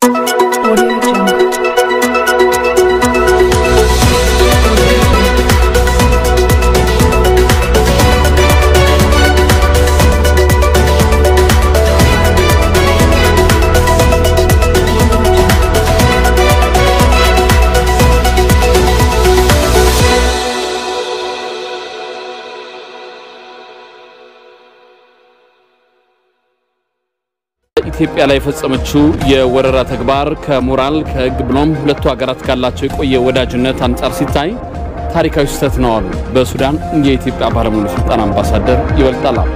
Audio Jungle. ኢትዮጵያ ላይ የፈጸመችው የወረራ ተግባር ከሞራል ከሕግ ብሎም ሁለቱ ሀገራት ካላቸው የቆየ ወዳጅነት አንጻር ሲታይ ታሪካዊ ስህተት ነው አሉ በሱዳን የኢትዮጵያ ባለሙሉ ስልጣን አምባሳደር ይበልጣል አሉ።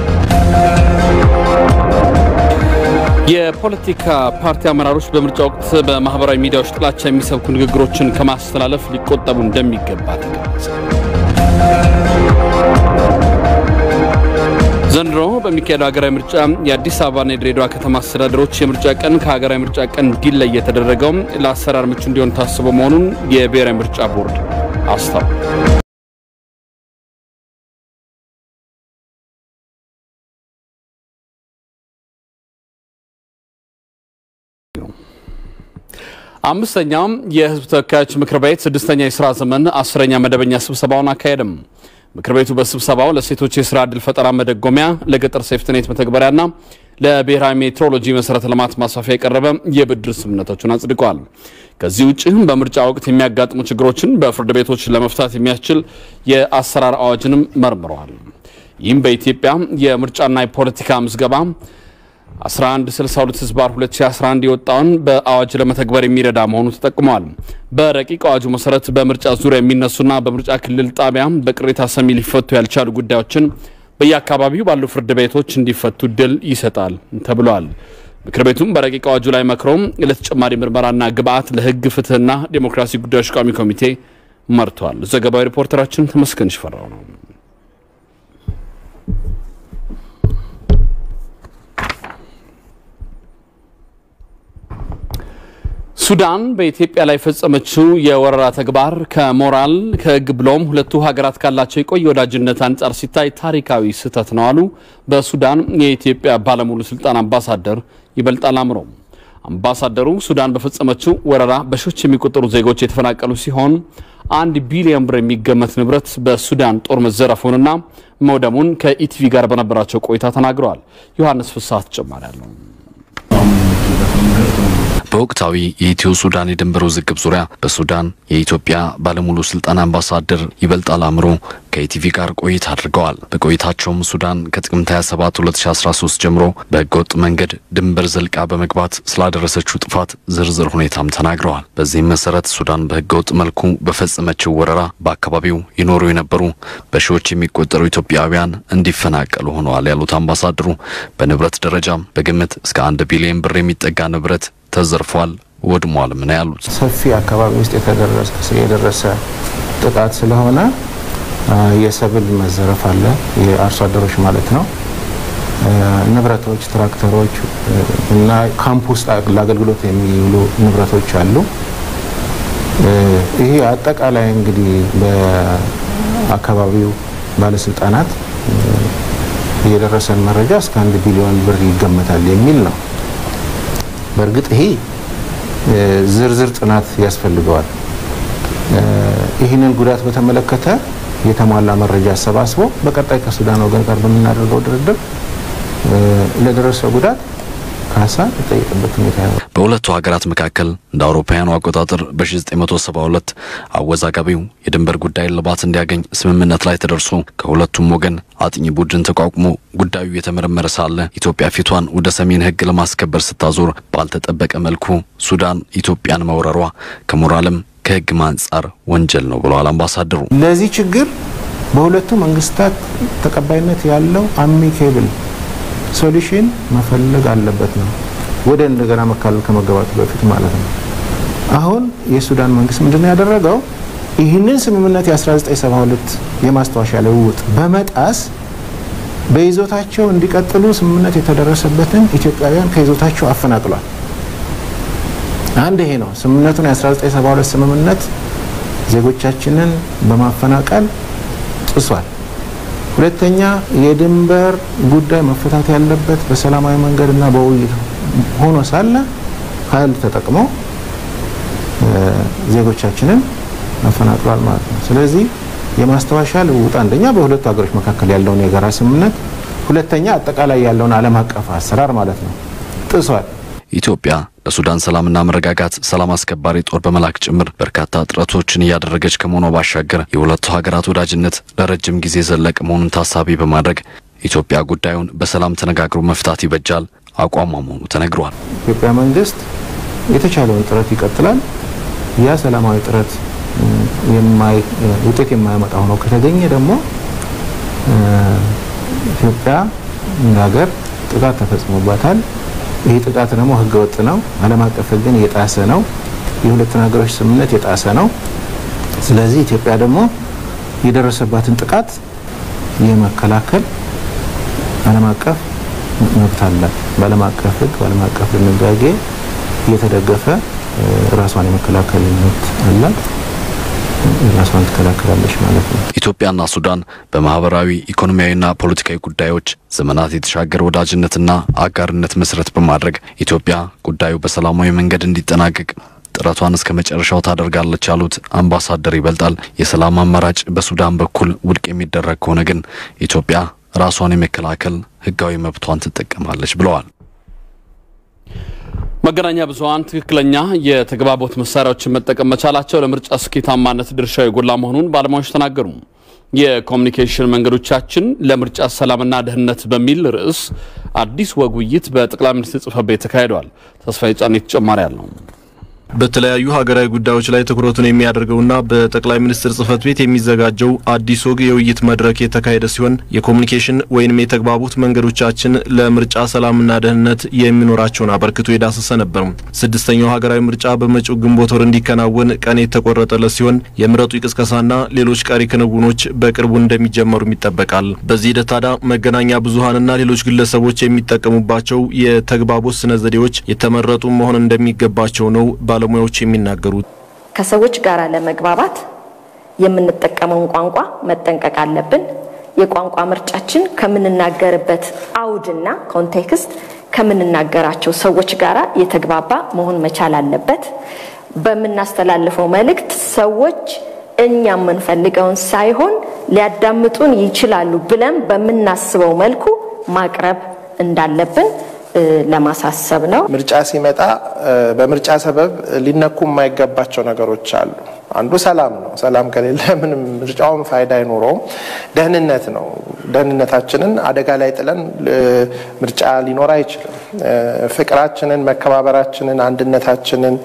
የፖለቲካ ፓርቲ አመራሮች በምርጫ ወቅት በማህበራዊ ሚዲያዎች ጥላቻ የሚሰብኩ ንግግሮችን ከማስተላለፍ ሊቆጠቡ እንደሚገባ ተገለጸ። ዘንድሮ በሚካሄደው ሀገራዊ ምርጫ የአዲስ አበባና የድሬዳዋ ከተማ አስተዳደሮች የምርጫ ቀን ከሀገራዊ ምርጫ ቀን እንዲለይ የተደረገው ለአሰራር ምቹ እንዲሆን ታስቦ መሆኑን የብሔራዊ ምርጫ ቦርድ አስታውቋል። አምስተኛው የህዝብ ተወካዮች ምክር ቤት ስድስተኛ የስራ ዘመን አስረኛ መደበኛ ስብሰባውን አካሄድም። ምክር ቤቱ በስብሰባው ለሴቶች የስራ ዕድል ፈጠራ መደጎሚያ፣ ለገጠር ሴፍትኔት መተግበሪያና ለብሔራዊ ሜትሮሎጂ መሰረተ ልማት ማስፋፊያ የቀረበ የብድር ስምምነቶችን አጽድቋል። ከዚህ ውጭ በምርጫ ወቅት የሚያጋጥሙ ችግሮችን በፍርድ ቤቶች ለመፍታት የሚያስችል የአሰራር አዋጅንም መርምረዋል። ይህም በኢትዮጵያ የምርጫና የፖለቲካ ምዝገባ 1162 ህዝባር 2011 የወጣውን በአዋጅ ለመተግበር የሚረዳ መሆኑ ተጠቅሟል። በረቂቅ አዋጁ መሰረት በምርጫ ዙሪያ የሚነሱና በምርጫ ክልል ጣቢያ በቅሬታ ሰሚ ሊፈቱ ያልቻሉ ጉዳዮችን በየአካባቢው ባሉ ፍርድ ቤቶች እንዲፈቱ እድል ይሰጣል ተብሏል። ምክር ቤቱም በረቂቅ አዋጁ ላይ መክሮም ለተጨማሪ ምርመራና ግብአት ለህግ ፍትህና ዴሞክራሲ ጉዳዮች ቋሚ ኮሚቴ መርቷል። ዘገባዊ ሪፖርተራችን ተመስገን ሽፈራው ነው። ሱዳን በኢትዮጵያ ላይ የፈጸመችው የወረራ ተግባር ከሞራል ከህግ ብሎም ሁለቱ ሀገራት ካላቸው የቆየ ወዳጅነት አንጻር ሲታይ ታሪካዊ ስህተት ነው አሉ በሱዳን የኢትዮጵያ ባለሙሉ ስልጣን አምባሳደር ይበልጣል አምሮ። አምባሳደሩ ሱዳን በፈጸመችው ወረራ በሺዎች የሚቆጠሩ ዜጎች የተፈናቀሉ ሲሆን አንድ ቢሊዮን ብር የሚገመት ንብረት በሱዳን ጦር መዘረፉንና መውደሙን ከኢቲቪ ጋር በነበራቸው ቆይታ ተናግረዋል። ዮሐንስ ፍስሐ ተጨማሪ አለው። በወቅታዊ የኢትዮ ሱዳን የድንበር ውዝግብ ዙሪያ በሱዳን የኢትዮጵያ ባለሙሉ ስልጣን አምባሳደር ይበልጣል አምሮ ከኢቲቪ ጋር ቆይታ አድርገዋል። በቆይታቸውም ሱዳን ከጥቅምት 27 2013 ጀምሮ በህገወጥ መንገድ ድንበር ዘልቃ በመግባት ስላደረሰችው ጥፋት ዝርዝር ሁኔታም ተናግረዋል። በዚህም መሰረት ሱዳን በህገወጥ መልኩ በፈጸመችው ወረራ በአካባቢው ይኖሩ የነበሩ በሺዎች የሚቆጠሩ ኢትዮጵያውያን እንዲፈናቀሉ ሆነዋል ያሉት አምባሳደሩ በንብረት ደረጃም በግምት እስከ አንድ ቢሊዮን ብር የሚጠጋ ንብረት ተዘርፏል፣ ወድሟል። ምን ያሉት ሰፊ አካባቢ ውስጥ የደረሰ ጥቃት ስለሆነ የሰብል መዘረፍ አለ፣ የአርሶ አደሮች ማለት ነው። ንብረቶች፣ ትራክተሮች እና ካምፕ ውስጥ ለአገልግሎት የሚውሉ ንብረቶች አሉ። ይሄ አጠቃላይ እንግዲህ በአካባቢው ባለስልጣናት የደረሰን መረጃ እስከ አንድ ቢሊዮን ብር ይገመታል የሚል ነው። በእርግጥ ይሄ ዝርዝር ጥናት ያስፈልገዋል። ይህንን ጉዳት በተመለከተ የተሟላ መረጃ አሰባስቦ በቀጣይ ከሱዳን ወገን ጋር በምናደርገው ድርድር ለደረሰው ጉዳት ካሳ የጠየቅበት ሁኔታ ነው። በሁለቱ ሀገራት መካከል እንደ አውሮፓውያኑ አቆጣጠር በ1972 አወዛጋቢው የድንበር ጉዳይ እልባት እንዲያገኝ ስምምነት ላይ ተደርሶ ከሁለቱም ወገን አጥኚ ቡድን ተቋቁሞ ጉዳዩ የተመረመረ ሳለ ኢትዮጵያ ፊቷን ወደ ሰሜን ሕግ ለማስከበር ስታዞር ባልተጠበቀ መልኩ ሱዳን ኢትዮጵያን መውረሯ ከሞራልም ከሕግም አንጻር ወንጀል ነው ብለዋል አምባሳደሩ። ለዚህ ችግር በሁለቱ መንግስታት ተቀባይነት ያለው አሚኬብል ሶሉሽን መፈለግ አለበት ነው። ወደ እንደገና መካለል ከመገባቱ በፊት ማለት ነው። አሁን የሱዳን መንግስት ምንድነው ያደረገው? ይህንን ስምምነት የ1972 የማስታወሻ ልውውጥ በመጣስ በይዞታቸው እንዲቀጥሉ ስምምነት የተደረሰበትን ኢትዮጵያውያን ከይዞታቸው አፈናቅሏል። አንድ ይሄ ነው ስምምነቱን የ1972 ስምምነት ዜጎቻችንን በማፈናቀል ጥሷል። ሁለተኛ የድንበር ጉዳይ መፈታት ያለበት በሰላማዊ መንገድና በውይይት ሆኖ ሳለ ኃይል ተጠቅሞ ዜጎቻችንን አፈናቅሏል ማለት ነው። ስለዚህ የማስታወሻ ልውውጥ አንደኛ በሁለቱ ሀገሮች መካከል ያለውን የጋራ ስምምነት፣ ሁለተኛ አጠቃላይ ያለውን ዓለም አቀፍ አሰራር ማለት ነው ጥሷል። ኢትዮጵያ ለሱዳን ሰላምና መረጋጋት ሰላም አስከባሪ ጦር በመላክ ጭምር በርካታ ጥረቶችን እያደረገች ከመሆኗ ባሻገር የሁለቱ ሀገራት ወዳጅነት ለረጅም ጊዜ ዘለቅ መሆኑን ታሳቢ በማድረግ ኢትዮጵያ ጉዳዩን በሰላም ተነጋግሮ መፍታት ይበጃል አቋሟ መሆኑ ተነግሯል። ኢትዮጵያ መንግስት የተቻለውን ጥረት ይቀጥላል። ያ ሰላማዊ ጥረት ውጤት የማያመጣ ሆኖ ከተገኘ ደግሞ ኢትዮጵያ እንደ ሀገር ጥቃት ተፈጽሞባታል። ይህ ጥቃት ደግሞ ህገወጥ ነው፣ ዓለም አቀፍ ህግን የጣሰ ነው፣ የሁለቱን ሀገሮች ስምምነት የጣሰ ነው። ስለዚህ ኢትዮጵያ ደግሞ የደረሰባትን ጥቃት የመከላከል ዓለም አቀፍ መብት አላት። በዓለም አቀፍ ህግ በዓለም አቀፍ ድንጋጌ እየተደገፈ ራሷን የመከላከል መብት አላት። ራሷን ትከላከላለች ማለት ነው። ኢትዮጵያና ሱዳን በማህበራዊ ኢኮኖሚያዊና ፖለቲካዊ ጉዳዮች ዘመናት የተሻገረ ወዳጅነትና አጋርነት መሰረት በማድረግ ኢትዮጵያ ጉዳዩ በሰላማዊ መንገድ እንዲጠናቀቅ ጥረቷን እስከ መጨረሻው ታደርጋለች ያሉት አምባሳደር ይበልጣል የሰላም አማራጭ በሱዳን በኩል ውድቅ የሚደረግ ከሆነ ግን ኢትዮጵያ ራሷን የመከላከል ህጋዊ መብቷን ትጠቀማለች ብለዋል። መገናኛ ብዙኃን ትክክለኛ የተግባቦት መሳሪያዎችን መጠቀም መቻላቸው ለምርጫ ስኬታማነት ድርሻው የጎላ መሆኑን ባለሙያዎች ተናገሩ። የኮሚኒኬሽን መንገዶቻችን ለምርጫ ሰላምና ደህንነት በሚል ርዕስ አዲስ ወግ ውይይት በጠቅላይ ሚኒስትር ጽሕፈት ቤት ተካሂዷል። ተስፋዬ ጫኔ ተጨማሪ አለው። በተለያዩ ሀገራዊ ጉዳዮች ላይ ትኩረቱን የሚያደርገውና በጠቅላይ ሚኒስትር ጽህፈት ቤት የሚዘጋጀው አዲስ ወግ የውይይት መድረክ የተካሄደ ሲሆን የኮሚኒኬሽን ወይንም የተግባቦት መንገዶቻችን ለምርጫ ሰላምና ደህንነት የሚኖራቸውን አበርክቶ የዳሰሰ ነበር። ስድስተኛው ሀገራዊ ምርጫ በመጪው ግንቦት ወር እንዲከናወን ቀን የተቆረጠለት ሲሆን የምረጡ ቅስቀሳና ሌሎች ቀሪ ክንውኖች በቅርቡ እንደሚጀመሩም ይጠበቃል። በዚህ ሂደት ታዲያ መገናኛ ብዙሀንና ሌሎች ግለሰቦች የሚጠቀሙባቸው የተግባቦት ስነ ዘዴዎች የተመረጡ መሆን እንደሚገባቸው ነው ባለሙያዎች የሚናገሩት ከሰዎች ጋር ለመግባባት የምንጠቀመውን ቋንቋ መጠንቀቅ አለብን። የቋንቋ ምርጫችን ከምንናገርበት አውድና ኮንቴክስት ከምንናገራቸው ሰዎች ጋር የተግባባ መሆን መቻል አለበት። በምናስተላልፈው መልእክት ሰዎች እኛ የምንፈልገውን ሳይሆን ሊያዳምጡን ይችላሉ ብለን በምናስበው መልኩ ማቅረብ እንዳለብን ለማሳሰብ ነው። ምርጫ ሲመጣ በምርጫ ሰበብ ሊነኩ የማይገባቸው ነገሮች አሉ። አንዱ ሰላም ነው። ሰላም ከሌለ ምንም ምርጫውን ፋይዳ አይኖረውም። ደህንነት ነው። ደህንነታችንን አደጋ ላይ ጥለን ምርጫ ሊኖር አይችልም። ፍቅራችንን፣ መከባበራችንን፣ አንድነታችንን፣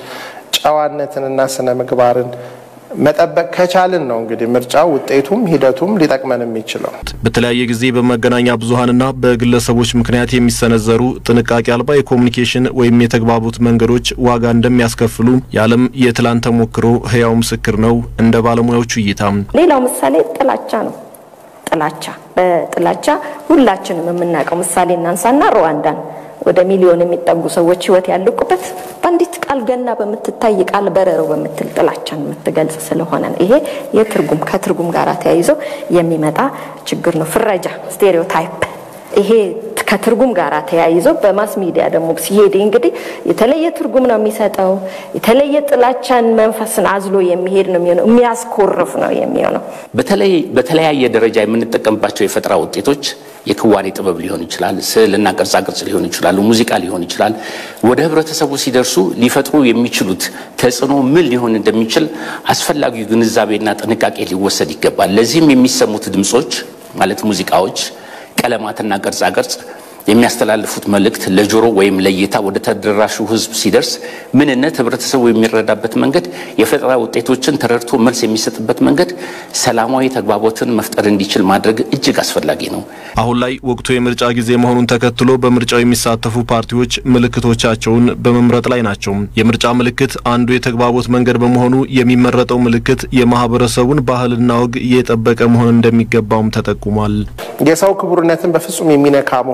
ጨዋነትንና ስነ ምግባርን መጠበቅ ከቻልን ነው እንግዲህ ምርጫው ውጤቱም ሂደቱም ሊጠቅመን የሚችለው። በተለያየ ጊዜ በመገናኛ ብዙኃንና በግለሰቦች ምክንያት የሚሰነዘሩ ጥንቃቄ አልባ የኮሚኒኬሽን ወይም የተግባቦት መንገዶች ዋጋ እንደሚያስከፍሉ የዓለም የትላንት ተሞክሮ ህያው ምስክር ነው። እንደ ባለሙያዎቹ እይታ ሌላው ምሳሌ ጥላቻ ነው። ጥላቻ በጥላቻ ሁላችንም የምናውቀው ምሳሌ እናንሳና ሩዋንዳን ወደ ሚሊዮን የሚጠጉ ሰዎች ህይወት ያለቁበት በአንዲት ቃል ገና በምትታይ ቃል በረሮ በምትል ጥላቻን የምትገልጽ ስለሆነ ነው። ይሄ የትርጉም ከትርጉም ጋር ተያይዞ የሚመጣ ችግር ነው። ፍረጃ፣ ስቴሪዮታይፕ ይሄ ከትርጉም ጋር ተያይዞ በማስ ሚዲያ ደግሞ ሲሄድ እንግዲህ የተለየ ትርጉም ነው የሚሰጠው። የተለየ ጥላቻን መንፈስን አዝሎ የሚሄድ ነው የሚሆነው። የሚያስኮርፍ ነው የሚሆነው። በተለይ በተለያየ ደረጃ የምንጠቀምባቸው የፈጠራ ውጤቶች የክዋኔ ጥበብ ሊሆን ይችላል፣ ስዕልና ቅርጻ ቅርጽ ሊሆን ይችላሉ፣ ሙዚቃ ሊሆን ይችላል። ወደ ህብረተሰቡ ሲደርሱ ሊፈጥሩ የሚችሉት ተጽዕኖ ምን ሊሆን እንደሚችል አስፈላጊው ግንዛቤና ጥንቃቄ ሊወሰድ ይገባል። ለዚህም የሚሰሙት ድምጾች ማለት ሙዚቃዎች፣ ቀለማትና ቅርጻ ቅርጽ የሚያስተላልፉት መልእክት ለጆሮ ወይም ለእይታ ወደ ተደራሹ ህዝብ ሲደርስ ምንነት ህብረተሰቡ የሚረዳበት መንገድ፣ የፈጠራ ውጤቶችን ተረድቶ መልስ የሚሰጥበት መንገድ ሰላማዊ ተግባቦትን መፍጠር እንዲችል ማድረግ እጅግ አስፈላጊ ነው። አሁን ላይ ወቅቱ የምርጫ ጊዜ መሆኑን ተከትሎ በምርጫው የሚሳተፉ ፓርቲዎች ምልክቶቻቸውን በመምረጥ ላይ ናቸው። የምርጫ ምልክት አንዱ የተግባቦት መንገድ በመሆኑ የሚመረጠው ምልክት የማህበረሰቡን ባህልና ወግ የጠበቀ መሆን እንደሚገባውም ተጠቁሟል። የሰው ክቡርነትን በፍጹም የሚነካ መሆን የለበትም።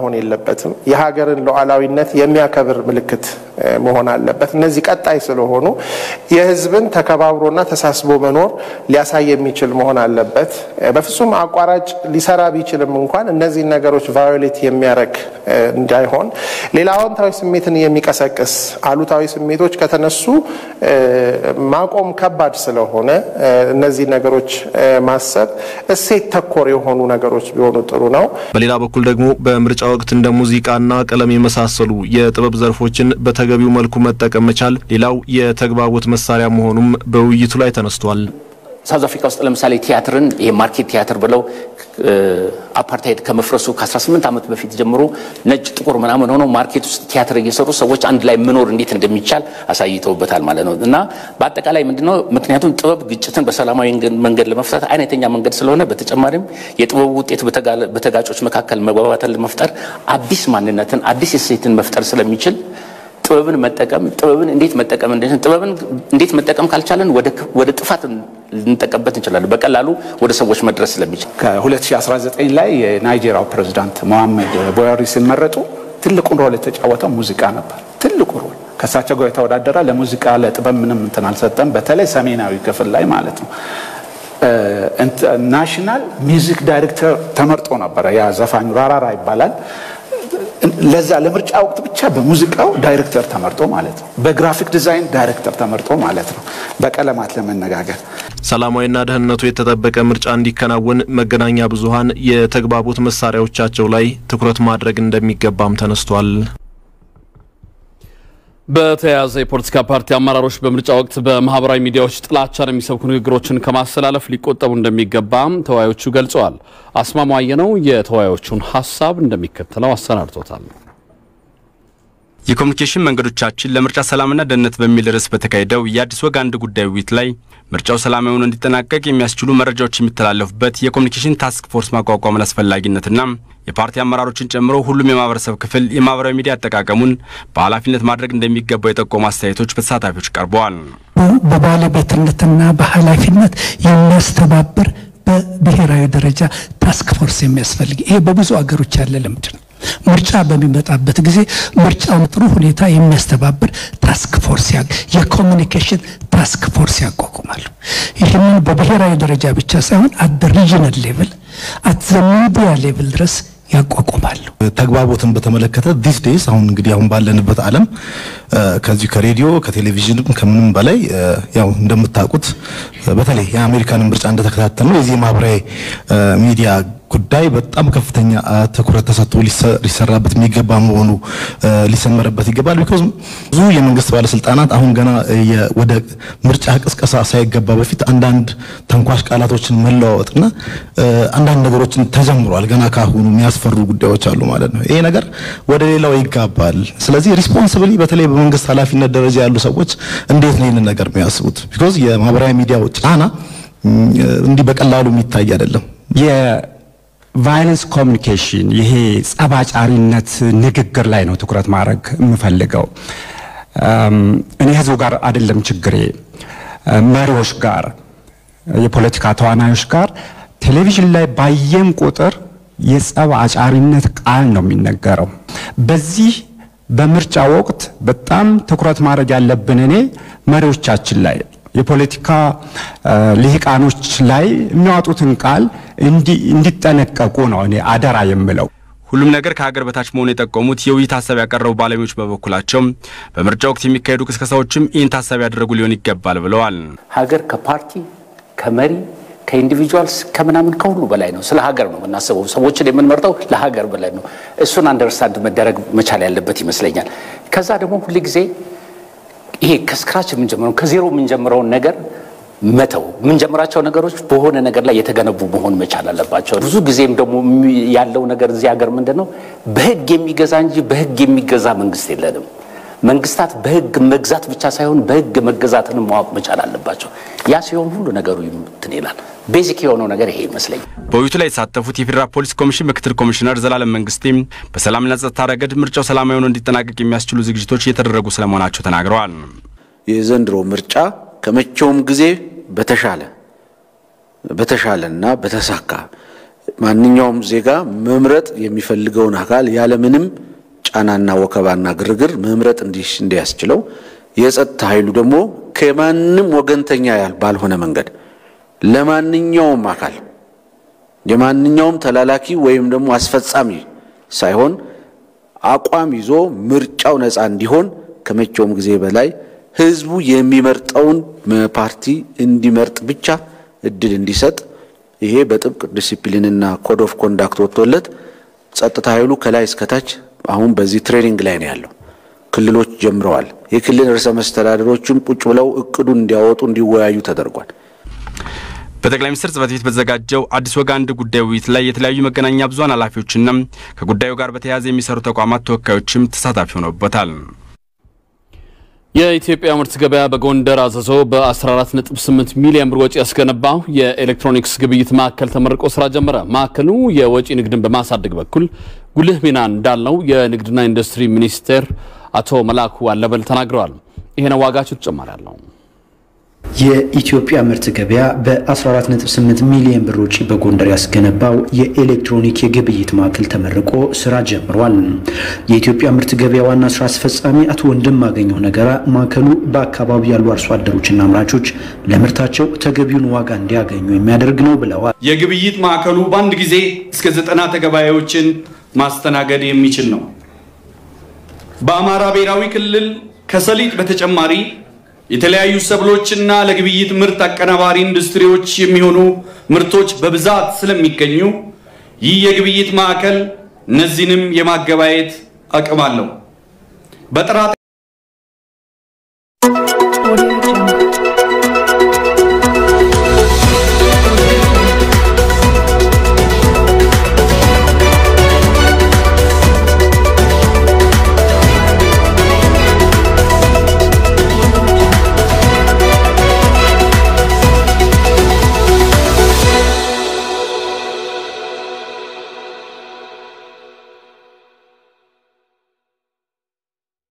የለበትም። የሀገርን ሉዓላዊነት የሚያከብር ምልክት መሆን አለበት። እነዚህ ቀጣይ ስለሆኑ የህዝብን ተከባብሮና ተሳስቦ መኖር ሊያሳይ የሚችል መሆን አለበት። በፍጹም አቋራጭ ሊሰራ ቢችልም እንኳን እነዚህን ነገሮች ቫዮሌት የሚያደርግ እንዳይሆን ሌላ አዎንታዊ ስሜትን የሚቀሰቅስ አሉታዊ ስሜቶች ከተነሱ ማቆም ከባድ ስለሆነ እነዚህ ነገሮች ማሰብ እሴት ተኮር የሆኑ ነገሮች ቢሆኑ ጥሩ ነው። በሌላ በኩል ደግሞ በምርጫ ወቅት እንደ ሙዚቃና ቀለም የመሳሰሉ የጥበብ ዘርፎችን በተገቢው መልኩ መጠቀም መቻል ሌላው የተግባቦት መሳሪያ መሆኑም በውይይቱ ላይ ተነስቷል። ሳውዝ አፍሪካ ውስጥ ለምሳሌ ቲያትርን ይሄ ማርኬት ቲያትር ብለው አፓርታይድ ከመፍረሱ ከ18 ዓመት በፊት ጀምሮ ነጭ ጥቁር ምናምን ሆነው ማርኬት ውስጥ ቲያትር እየሰሩ ሰዎች አንድ ላይ መኖር እንዴት እንደሚቻል አሳይተውበታል ማለት ነው። እና በአጠቃላይ ምንድነው ምክንያቱም ጥበብ ግጭትን በሰላማዊ መንገድ ለመፍታት አይነተኛ መንገድ ስለሆነ፣ በተጨማሪም የጥበቡ ውጤት በተጋጮች መካከል መግባባትን ለመፍጠር አዲስ ማንነትን አዲስ እሴትን መፍጠር ስለሚችል ጥበብን መጠቀም ጥበብን እንዴት መጠቀም ጥበብን እንዴት መጠቀም ካልቻለን ወደ ጥፋት ልንጠቀምበት እንችላለን። በቀላሉ ወደ ሰዎች መድረስ ስለሚችል ከ2019 ላይ የናይጄሪያው ፕሬዚዳንት ሞሐመድ ቡሃሪ ሲመረጡ ትልቁን ሮል የተጫወተው ሙዚቃ ነበር። ትልቁ ሮል ከእሳቸው ጋር የተወዳደረ ለሙዚቃ ለጥበብ ምንም እንትን አልሰጠም። በተለይ ሰሜናዊ ክፍል ላይ ማለት ነው። ናሽናል ሚውዚክ ዳይሬክተር ተመርጦ ነበረ። ያ ዘፋኙ ራራራ ይባላል። ለዛ ለምርጫ ወቅት ብቻ በሙዚቃው ዳይሬክተር ተመርጦ ማለት ነው። በግራፊክ ዲዛይን ዳይሬክተር ተመርጦ ማለት ነው። በቀለማት ለመነጋገር ሰላማዊና ደህንነቱ የተጠበቀ ምርጫ እንዲከናወን መገናኛ ብዙኃን የተግባቦት መሳሪያዎቻቸው ላይ ትኩረት ማድረግ እንደሚገባም ተነስቷል። በተያያዘ የፖለቲካ ፓርቲ አመራሮች በምርጫ ወቅት በማህበራዊ ሚዲያዎች ጥላቻን የሚሰብኩ ንግግሮችን ከማስተላለፍ ሊቆጠቡ እንደሚገባም ተወያዮቹ ገልጸዋል። አስማማየ ነው የተወያዮቹን ሀሳብ እንደሚከተለው አሰናድቶታል። የኮሚኒኬሽን መንገዶቻችን ለምርጫ ሰላምና ደህንነት በሚል ርዕስ በተካሄደው የአዲስ ወግ አንድ ጉዳይ ውይይት ላይ ምርጫው ሰላማዊ ሆኖ እንዲጠናቀቅ የሚያስችሉ መረጃዎች የሚተላለፉበት የኮሚኒኬሽን ታስክ ፎርስ ማቋቋምን አስፈላጊነትና የፓርቲ አመራሮችን ጨምሮ ሁሉም የማህበረሰብ ክፍል የማህበራዊ ሚዲያ አጠቃቀሙን በኃላፊነት ማድረግ እንደሚገባው የጠቆሙ አስተያየቶች በተሳታፊዎች ቀርበዋል። በባለቤትነትና በኃላፊነት የሚያስተባብር በብሔራዊ ደረጃ ታስክ ፎርስ የሚያስፈልግ ይሄ በብዙ አገሮች ያለ ልምድ ነው። ምርጫ በሚመጣበት ጊዜ ምርጫውን ጥሩ ሁኔታ የሚያስተባብር ታስክ ፎርስ የኮሚኒኬሽን ታስክ ፎርስ ያቋቁማሉ። ይህንን በብሔራዊ ደረጃ ብቻ ሳይሆን አት ሪጅናል ሌቭል አት ዘ ሚዲያ ሌቭል ድረስ ያቋቁማሉ። ተግባቦትን በተመለከተ ዲስ ዴይስ አሁን እንግዲህ አሁን ባለንበት ዓለም ከዚሁ ከሬዲዮ ከቴሌቪዥንም ከምንም በላይ ያው እንደምታውቁት በተለይ የአሜሪካንን ምርጫ እንደተከታተል ነው የዚህ ማህበራዊ ሚዲያ ጉዳይ በጣም ከፍተኛ ትኩረት ተሰጥቶ ሊሰራበት የሚገባ መሆኑ ሊሰመርበት ይገባል። ቢኮዝ ብዙ የመንግስት ባለስልጣናት አሁን ገና ወደ ምርጫ ቅስቀሳ ሳይገባ በፊት አንዳንድ ተንኳሽ ቃላቶችን መለዋወጥና አንዳንድ ነገሮችን ተጀምሯል። ገና ካሁኑ የሚያስፈሩ ጉዳዮች አሉ ማለት ነው። ይሄ ነገር ወደ ሌላው ይጋባል። ስለዚህ ሪስፖንሲብሊ በተለይ በመንግስት ኃላፊነት ደረጃ ያሉ ሰዎች እንዴት ነው ይህንን ነገር የሚያስቡት? ቢኮዝ የማህበራዊ ሚዲያው ጫና እንዲህ በቀላሉ የሚታይ አይደለም። ቫይለንስ ኮሚኒኬሽን ይሄ ጸባጫሪነት ንግግር ላይ ነው ትኩረት ማድረግ የምፈልገው። እኔ ህዝቡ ጋር አይደለም ችግሬ፣ መሪዎች ጋር፣ የፖለቲካ ተዋናዮች ጋር ቴሌቪዥን ላይ ባየን ቁጥር የጸብ አጫሪነት ቃል ነው የሚነገረው። በዚህ በምርጫ ወቅት በጣም ትኩረት ማድረግ ያለብን እኔ መሪዎቻችን ላይ የፖለቲካ ልሂቃኖች ላይ የሚያወጡትን ቃል እንዲጠነቀቁ ነው እኔ አደራ የምለው። ሁሉም ነገር ከሀገር በታች መሆኑ የጠቆሙት የውይይት ሀሳብ ያቀረቡ ባለሙያዎች በበኩላቸው በምርጫ ወቅት የሚካሄዱ ቅስቀሳዎችም ይህን ታሳቢ ያደረጉ ሊሆን ይገባል ብለዋል። ሀገር ከፓርቲ ከመሪ ከኢንዲቪጁዋልስ ከምናምን ከሁሉ በላይ ነው። ስለ ሀገር ነው የምናስበው። ሰዎችን የምንመርጠው ለሀገር በላይ ነው። እሱን አንደርስታንድ መደረግ መቻል ያለበት ይመስለኛል። ከዛ ደግሞ ሁል ጊዜ ይሄ ከስክራች የምንጀምረው ከዜሮ የምንጀምረውን ነገር መተው የምንጀምራቸው ነገሮች በሆነ ነገር ላይ የተገነቡ መሆን መቻል አለባቸው። ብዙ ጊዜም ደግሞ ያለው ነገር እዚህ ሀገር ምንድን ነው በህግ የሚገዛ እንጂ በህግ የሚገዛ መንግስት የለንም። መንግስታት በህግ መግዛት ብቻ ሳይሆን በህግ መገዛትን ማወቅ መቻል አለባቸው። ያ ሲሆን ሁሉ ነገሩ እንትን ይላል። ቤዚክ የሆነው ነገር ይሄ ይመስለኛል። በውይይቱ ላይ የተሳተፉት የፌዴራል ፖሊስ ኮሚሽን ምክትል ኮሚሽነር ዘላለም መንግስቴም በሰላምና ጸጥታ ረገድ ምርጫው ሰላማዊ ሆኖ እንዲጠናቀቅ የሚያስችሉ ዝግጅቶች እየተደረጉ ስለመሆናቸው ተናግረዋል። የዘንድሮ ምርጫ ከመቼውም ጊዜ በተሻለ በተሻለና በተሳካ ማንኛውም ዜጋ መምረጥ የሚፈልገውን አካል ያለምንም ጫናና ወከባና ግርግር መምረጥ እንዲያስችለው የጸጥታ ኃይሉ ደግሞ ከማንም ወገንተኛ ያል ባልሆነ መንገድ ለማንኛውም አካል የማንኛውም ተላላኪ ወይም ደግሞ አስፈጻሚ ሳይሆን አቋም ይዞ ምርጫው ነፃ እንዲሆን ከመቼውም ጊዜ በላይ ህዝቡ የሚመርጠውን ፓርቲ እንዲመርጥ ብቻ እድል እንዲሰጥ ይሄ በጥብቅ ዲሲፕሊንና ኮድ ኦፍ ኮንዳክት ወጥቶለት ጸጥታ ኃይሉ ከላይ እስከታች አሁን በዚህ ትሬኒንግ ላይ ነው ያለው። ክልሎች ጀምረዋል። የክልል ርዕሰ መስተዳደሮችም ቁጭ ብለው እቅዱን እንዲያወጡ እንዲወያዩ ተደርጓል። በጠቅላይ ሚኒስትር ጽህፈት ቤት በተዘጋጀው አዲስ ወግ አንድ ጉዳይ ውይይት ላይ የተለያዩ መገናኛ ብዙኃን ኃላፊዎችና ከጉዳዩ ጋር በተያያዘ የሚሰሩ ተቋማት ተወካዮችም ተሳታፊ ሆነውበታል። የኢትዮጵያ ምርት ገበያ በጎንደር አዘዞ በ14.8 ሚሊዮን ብር ወጪ ያስገነባው የኤሌክትሮኒክስ ግብይት ማዕከል ተመርቆ ስራ ጀመረ። ማዕከሉ የወጪ ንግድን በማሳደግ በኩል ጉልህ ሚና እንዳለው የንግድና ኢንዱስትሪ ሚኒስቴር አቶ መላኩ አለበል ተናግረዋል። ይሄነው ዋጋቸው ተጨማሪ አለው። የኢትዮጵያ ምርት ገበያ በ14.8 ሚሊዮን ብር ወጪ በጎንደር ያስገነባው የኤሌክትሮኒክ የግብይት ማዕከል ተመርቆ ስራ ጀምሯል። የኢትዮጵያ ምርት ገበያ ዋና ስራ አስፈጻሚ አቶ ወንድም አገኘው ነገራ ማዕከሉ በአካባቢው ያሉ አርሶ አደሮችና አምራቾች ለምርታቸው ተገቢውን ዋጋ እንዲያገኙ የሚያደርግ ነው ብለዋል። የግብይት ማዕከሉ በአንድ ጊዜ እስከ ዘጠና ተገባያዎችን ማስተናገድ የሚችል ነው። በአማራ ብሔራዊ ክልል ከሰሊጥ በተጨማሪ የተለያዩ ሰብሎችና ለግብይት ምርት አቀናባሪ ኢንዱስትሪዎች የሚሆኑ ምርቶች በብዛት ስለሚገኙ ይህ የግብይት ማዕከል እነዚህንም የማገባየት አቅም አለው። በጥራት